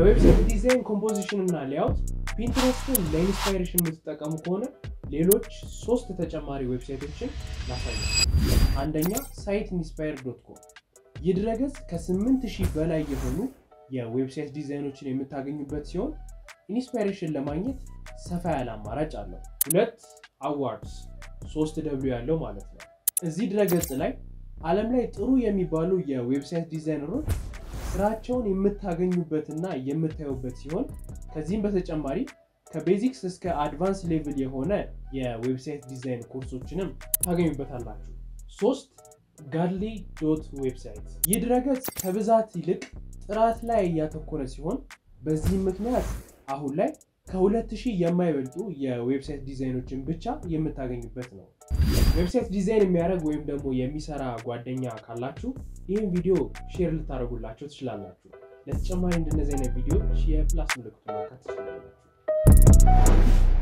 ለዌብሳይት ዲዛይን ኮምፖዚሽን እና ሌያውት ፒንትረስትን ለኢንስፓይሬሽን የምትጠቀሙ ከሆነ ሌሎች ሶስት ተጨማሪ ዌብሳይቶችን ላሳያል። አንደኛ ሳይት ኢንስፓየር ዶት ኮም። ይህ ድረገጽ ከ8000 በላይ የሆኑ የዌብሳይት ዲዛይኖችን የምታገኙበት ሲሆን ኢንስፓይሬሽን ለማግኘት ሰፋ ያለ አማራጭ አለው። ሁለት አዋርድስ ሶስት ደብሊው ያለው ማለት ነው። እዚህ ድረገጽ ላይ ዓለም ላይ ጥሩ የሚባሉ የዌብሳይት ዲዛይነሮች ስራቸውን የምታገኙበትና የምታዩበት ሲሆን ከዚህም በተጨማሪ ከቤዚክስ እስከ አድቫንስ ሌቭል የሆነ የዌብሳይት ዲዛይን ኮርሶችንም ታገኙበታላችሁ። ሶስት ጋድሊ ዶት ዌብሳይት። ይህ ድረገጽ ከብዛት ይልቅ ጥራት ላይ እያተኮረ ሲሆን በዚህም ምክንያት አሁን ላይ ከሁለት ሺህ የማይበልጡ የዌብሳይት ዲዛይኖችን ብቻ የምታገኙበት ነው። ዌብሳይት ዲዛይን የሚያደርግ ወይም ደግሞ የሚሰራ ጓደኛ ካላችሁ ይህን ቪዲዮ ሼር ልታደርጉላቸው ትችላላችሁ። ለተጨማሪ እንደነዚህ አይነት ቪዲዮዎች የፕላስ ምልክቱ ማካት ትችላላችሁ።